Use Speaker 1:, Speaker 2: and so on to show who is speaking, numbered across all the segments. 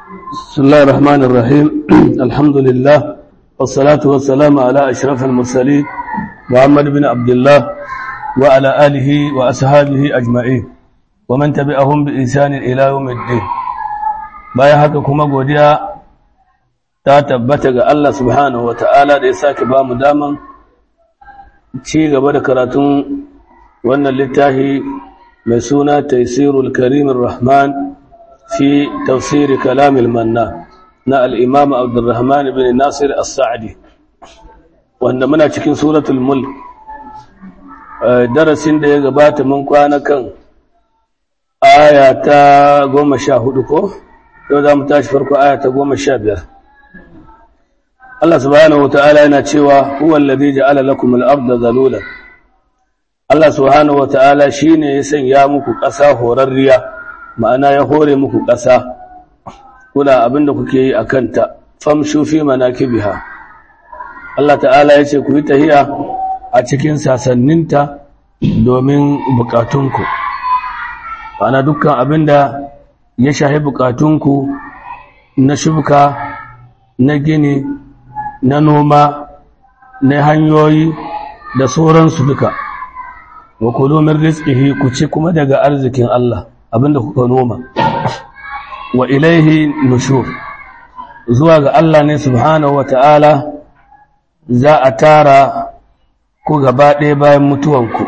Speaker 1: بسم الله الرحمن الرحيم الحمد لله والصلاة والسلام على أشرف المرسلين محمد بن عبد الله وعلى آله وأصحابه أجمعين ومن تبعهم بإنسان إلى يوم الدين bayan haka kuma godiya ta tabbata ga Allah subhanahu wata'ala da ya sake ba mu daman ci gaba da karatun wannan littafi mai suna taisirul karimin rahman fi tafsiri kalamil manna na al'imam abdurrahman bin nasir as-sa'adi wanda muna cikin suratul mulk darasin da ya gabata mun kwana kan aya ta goma sha hudu ko yau za mu tashi farko aya ta goma sha biyar Allah subhanahu wa ta'ala yana cewa huwa alladhi ja'ala lakum al-ardha zalulan Allah subhanahu wa ta'ala shine ya sanya muku ƙasa horarriya ma'ana ya hore muku ƙasa kuna abinda kuke yi a kanta famshu fi manakibiha Allah ta'ala ya ce ku yi tahiya a cikin sasanninta domin bukatunku ma'ana dukkan abinda ya shahi bukatunku na shuka na gini na noma na hanyoyi da sauransu duka wa kulu min rizqihi ku ci kuma daga arzikin Allah abinda kuka noma wa ilaihi nushur zuwa ga Allah ne subhanahu wata'ala za a tara ku gaba ɗaya bayan mutuwanku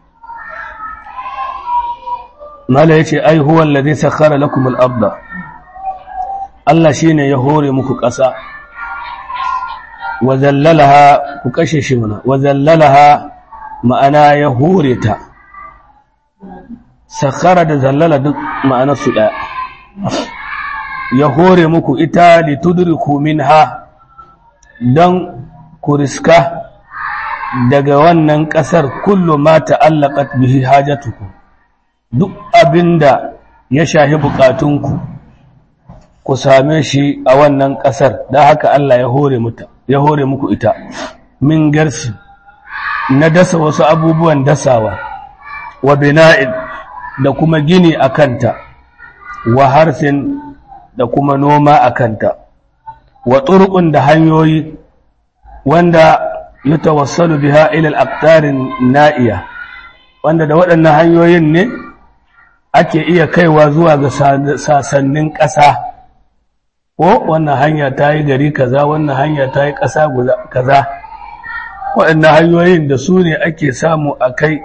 Speaker 1: mala yace ai huwa alladhi sakhara lakum al-ardha Allah shine ya hore muku ƙasa wa zallalaha ku kashe shi mana wa zallalaha ma'ana ya hore ta sakhara da zallala duk ma'anar su ɗaya ya hore muku ita litudriku minha don ku riska daga wannan ƙasar kullu ma ta'allaqat bihi hajatukum duk abinda ya shahi bukatunku ku same shi a wannan ƙasar da haka Allah ya hore muta ya hore muku ita min garsi na dasa wasu abubuwan dasawa wa bina'in da kuma gini a kanta wa harsin da kuma noma a kanta wa turqun da hanyoyi wanda yatawassalu biha ila al-aqtarin na'iya wanda da waɗannan hanyoyin ne ake iya kaiwa zuwa ga sasannin ƙasa ko wannan hanya ta yi gari kaza wannan hanya ta yi ƙasa kaza waɗannan hanyoyin da su ne ake samu a kai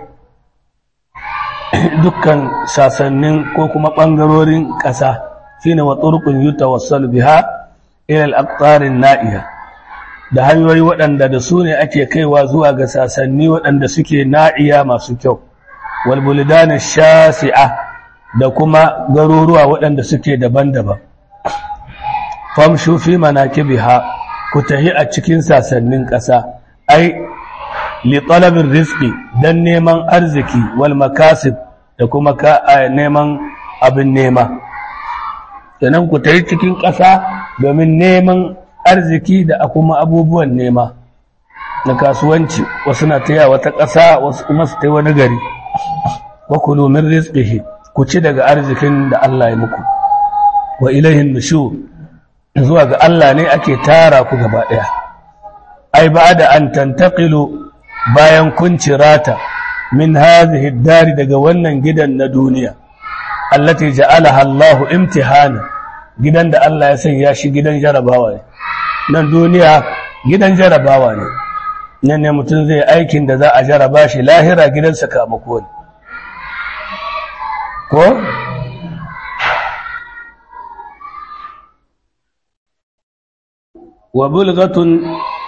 Speaker 1: dukkan sasannin ko kuma ɓangarorin ƙasa shine wa turqun yutawassalu biha ila al-aqtarin na'iya da hanyoyi waɗanda da su ne ake kaiwa zuwa ga sasanni waɗanda suke na'iya masu kyau wal buldan shasi'a da kuma garuruwa waɗanda suke daban-daban famshu fi manakibiha ku tahi a cikin sasannin ƙasa ai li talabin rizqi dan neman arziki wal makasib da kuma ka neman abin nema sannan ku tahi cikin ƙasa domin neman arziki da kuma abubuwan nema na kasuwanci wasu na taya wata ƙasa wasu kuma su ta wani gari wa kulu min rizqihi ku ci daga arzikin da Allah ya muku wa ilaihin nushur zuwa ga Allah ne ake tara ku gaba ɗaya ai ba da an tantaqilu bayan kun cirata min hadhihi dari daga wannan gidan na duniya allati ja'alaha Allah imtihana gidan da Allah ya sanya shi gidan jarabawa ne nan duniya gidan jarabawa ne nan ne mutum zai aikin da za a jaraba shi lahira gidan sakamako ne ko wa bulgatun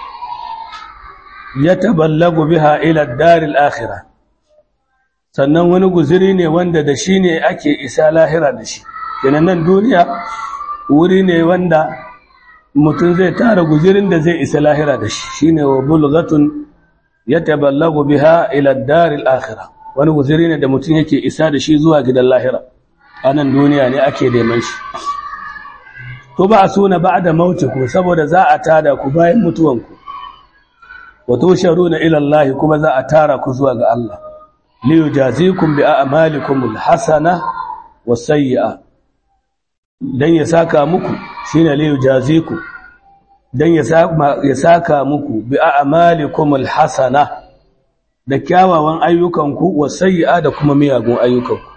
Speaker 1: yataballagu biha ila ad-daril akhirah sannan wani guziri ne wanda da shi ne ake isa lahira da shi kenan nan duniya wuri ne wanda mutum zai tara guzirin da zai isa lahira da shi shine wa bulgatun yataballagu biha ila ad-daril akhirah wani guziri ne da mutum yake isa da shi zuwa gidan lahira a nan duniya ne ake neman shi to ba a suna ba da ku saboda za a tada ku bayan mutuwanku wato sharu na ilallahi kuma za a tara ku zuwa ga Allah liyu jazikum bi a'malikum alhasana wasayyi'a dan ya saka muku shine li yujaziku dan ya saka muku bi a'malikum alhasana da kyawawan ayyukanku wa sayyi'a da kuma miyagun ayyukanku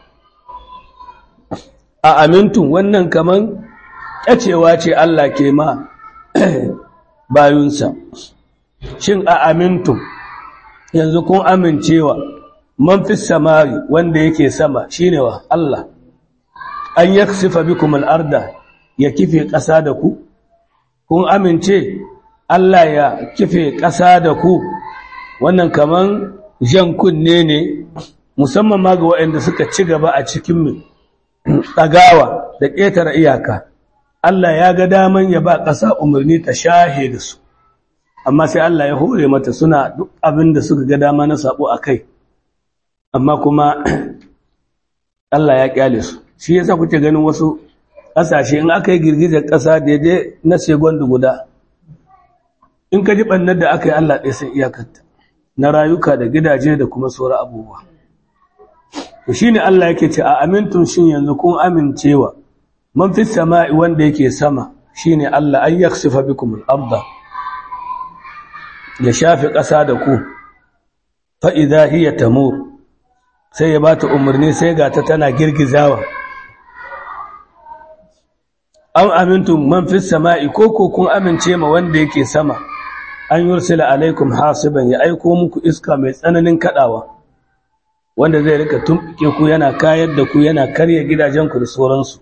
Speaker 1: a amintun wannan kaman kyacewa ce Allah ke ma bayunsa shin a amintun yanzu kun amincewa man fi samari wanda yake sama shine wa Allah an yaksifa bikum al-arda ya kife ƙasa da ku kun amince Allah ya kife ƙasa da ku wannan kaman jan kunne ne musamman ma ga waɗanda suka ci gaba a cikin ɗagawa da ƙetare iyaka Allah ya ga daman ya ba ƙasa umarni ta shahe da su amma sai Allah ya hore mata suna duk abin da suka ga dama na sabo a kai amma kuma Allah ya ƙyale su shi yasa kuke ganin wasu ƙasashe in aka yi girgizar ƙasa daidai na segondu guda in ka ji ɓannar da aka yi Allah ɗaya sai iyakarta na rayuka da gidaje da kuma sauran abubuwa to shine Allah yake ce a amintun shin yanzu kun amincewa man fi sama'i wanda yake sama shine Allah an yaksifa bikum al-ardh ya shafe ƙasa da ku fa idha hiya tamur sai ya bata umarni sai ga ta tana girgizawa an amintum man fi sama'i ko ko kun amince ma wanda yake sama an yursila alaikum hasiban ya aiko muku iska mai tsananin kadawa wanda zai rika tumɓuke ku yana kayar da ku yana karya gidajenku da sauransu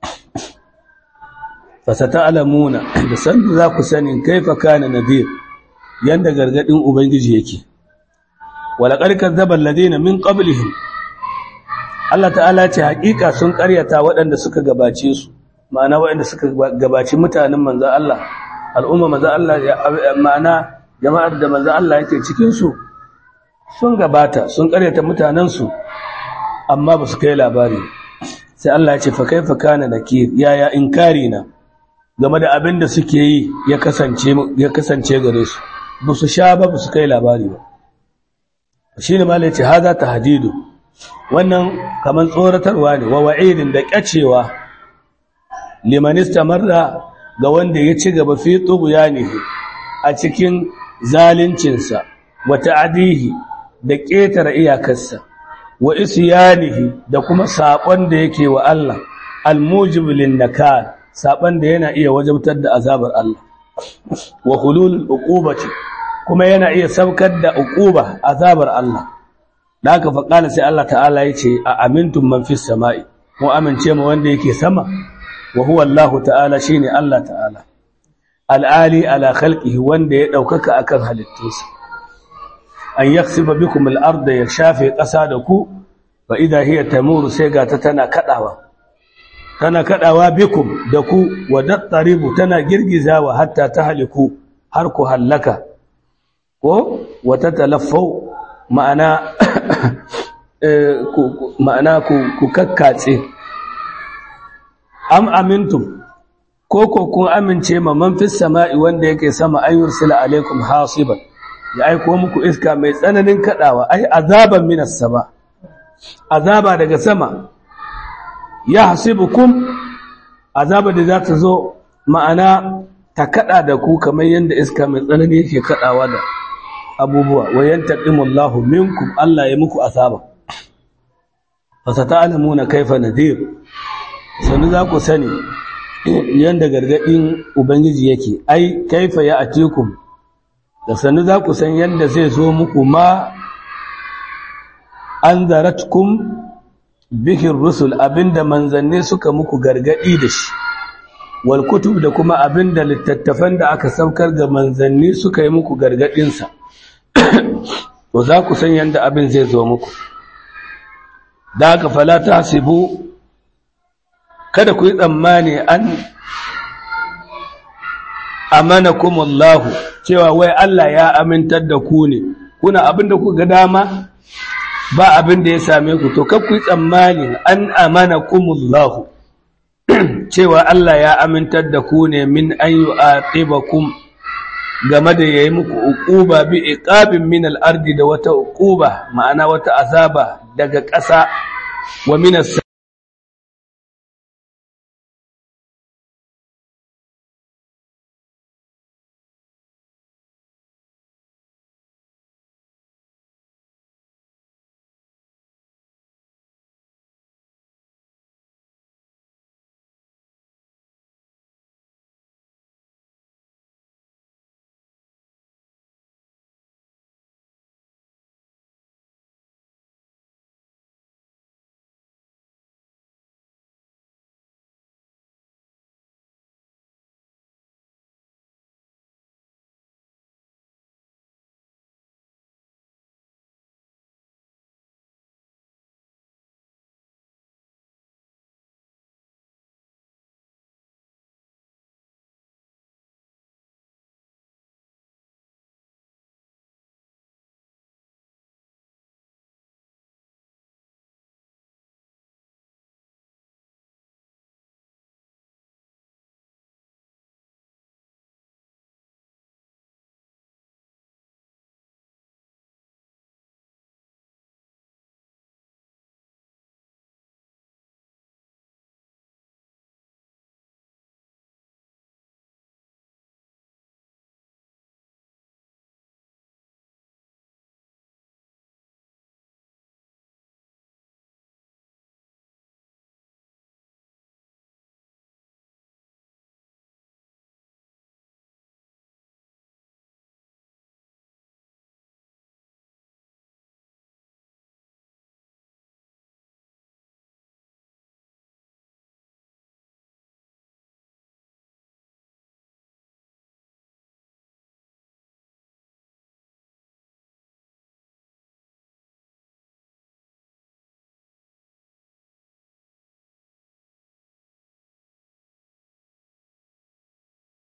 Speaker 1: fasata alamuna da sanda za ku sani kaifa kana nadir yanda gargadin ubangiji yake walaqad kadzdzaba alladhina min qablihim Allah ta'ala ce hakika sun karyata waɗanda suka gabace su ma'ana waɗanda suka gabaci mutanen manzon Allah al'umma manzon Allah ma'ana jama'ar da manzon Allah yake cikin su sun gabata sun karyata mutanensu amma ba su kai labari sai Allah ya ce fa kaifa kana nakir yaya inkari na game da abin da suke yi ya kasance ya kasance gare su ba su sha ba ba su kai labari ba shine malai ce haza tahdidu wannan kaman tsoratarwa ne wa wa'idin da kyacewa liman istamarra ga wanda ya ci gaba fi tughyanihi a cikin zaluncinsa wa ta'dihi da ƙetare iyakarsa wa isyanihi da kuma saɓon da yake wa Allah almujib lin nakal saɓon da yana iya wajabtar da azabar Allah wa hululul uqubati kuma yana iya saukar da uquba azabar Allah da haka fa qala sai Allah ta'ala yace a amintum man fis sama'i mu amince mu wanda yake sama wa huwa Allah ta'ala shine Allah ta'ala al'ali ala khalqihi wanda ya daukaka akan halittunsa an yaksiba bikum al-ardha ya shafe ƙasa da ku fa idha hiya tamuru sai ga ta tana kadawa tana kadawa bikum da ku wa dattaribu tana girgizawa hatta tahliku har ku hallaka ko wa tatalaffau ma'ana ma'ana ku kakkatse am amintum ko ko kun amince ma man fis sama'i wanda yake sama ayyursila alaikum hasiban ya aiko muku iska mai tsananin kadawa ai azaban minas sama azaba daga sama ya hasibukum azaba da za ta zo ma'ana ta kada da ku kamar yadda iska mai tsanani yake kadawa da abubuwa wa yantaqimullahu minkum Allah ya muku azaba fasata'lamuna kaifa nadir sanu za ku sani yanda gargadin ubangiji yake ai kaifa ya atikum da sanu za ku san yanda zai zo muku ma anzaratkum bihi rusul abinda manzanni suka muku gargadi da shi wal kutub da kuma abinda littattafan da aka saukar ga manzanni suka yi muku gargadin sa to za ku san yanda abin zai zo muku da haka fala tahsibu kada ku yi tsammani an amanakumullahu cewa wai Allah ya amintar da ku ne kuna abin da ku ga dama ba abin da ya same ku to kar ku yi tsammani an amanakumullahu cewa Allah ya amintar da ku ne min an yu'aqibakum game da yayi muku uquba bi iqabin min al-ardi da wata uquba ma'ana wata azaba daga ƙasa wa min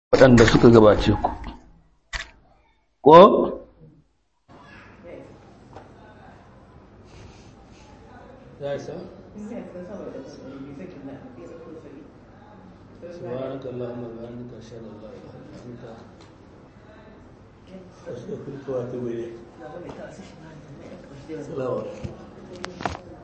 Speaker 1: waɗanda suka gabace ku ko سبحانك اللهم وبحمدك اشهد ان لا اله الا انت استغفرك واتوب اليك السلام عليكم